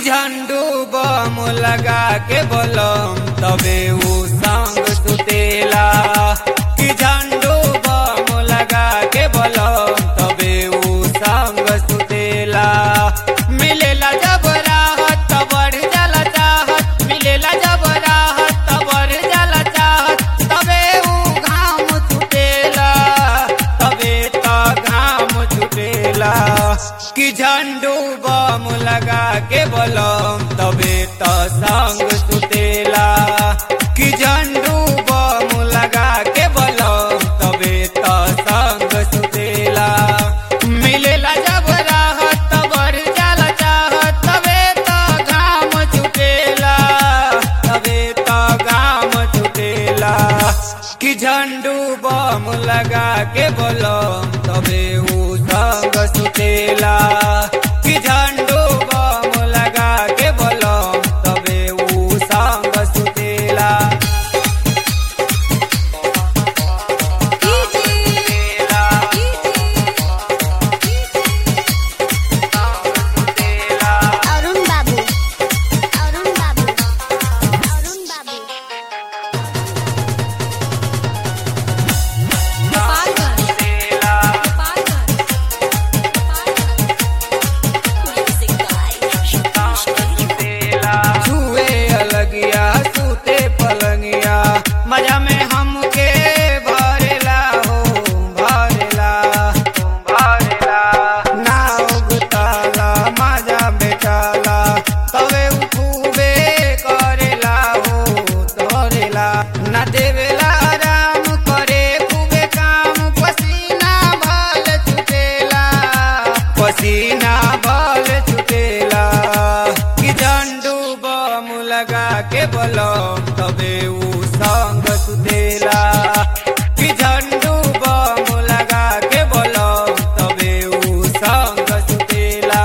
झंडू बम लगा के बोलम तबे ऊ संग सुतेला कि झंडू बम लगा के बोलम तबे ऊ संग सुतेला मिलेला जब राहत त बढ़ जाला चाहत मिलेला जब राहत त बढ़ जाला चाहत तबे ऊ घाम छुटेला तबे त घाम छुटेला कि झंडू बम लगा के बोलम तबे त संग सुतेला कि झंडू बम लगा के बोलम तबे त संग सुतेला मिलेला जब राहत त बढ़ जाला चाहत तबे त घाम छुटेला तबे त घाम छुटेला कि झंडू बम लगा के बोलम तबे ऊ संग सुतेला कि झंडू बम लगा के बोलम तबे ऊ संग सुतेला सुतेला, सुतेला। अरुण बाबू अरुण बाबू अरुण बाबू छुए अलगिया सूते पलंगिया मजा में हमके भरेला हो भरेला भरेला नाव गुताला मजा बेचाला तवे उ खूबे करेला हो तोरेला ना देवेला आराम करे खूबे काम पसीना भल छुटेला पसीना भल छुटेला कि झंडू बम लगा के बोलम तबे ऊ संग सुतेला कि झंडू बम लगा के बोलम तबे ऊ संग सुतेला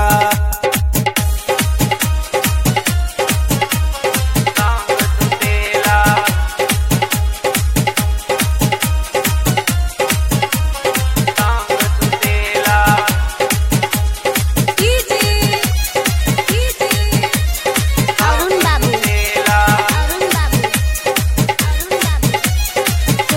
संग सुतेला संग सुतेला अरुण बाबू सुतेला अरुण बाबू अरुण बाबू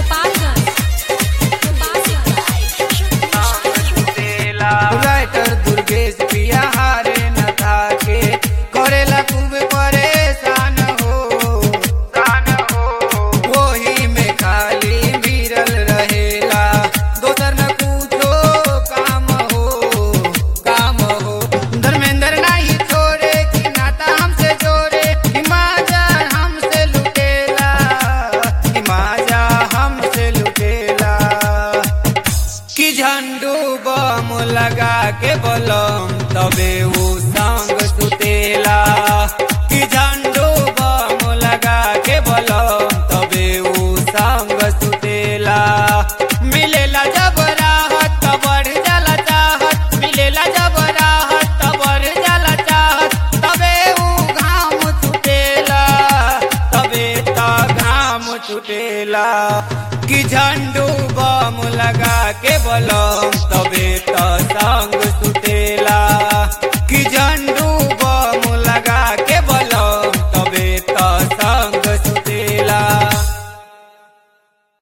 राइटर दुर्गेश पिया हारे न थाके करेला खूब परेशान हो शान हो वही में खाली भिरल रहेला दोसर न कुछो काम हो काम हो धर्मेंद्र नहीं छोड़े कि नाता हमसे जोड़े कि माजा हमसे लुटेला कि माजा हमसे लुटेला कि झंडू बम लगा के बोलम तबे ऊ संग सुतेला कि झंडू बम लगा के बोलम तबे ऊ संग सुतेला मिलेला जब राहत त बढ़ जाला चाहत मिलेला जब राहत त बढ़ जाला चाहत तबे ऊ घाम छुटेला तबे त घाम छुटेला कि झंडू बम लगा के बोलम तबे त संग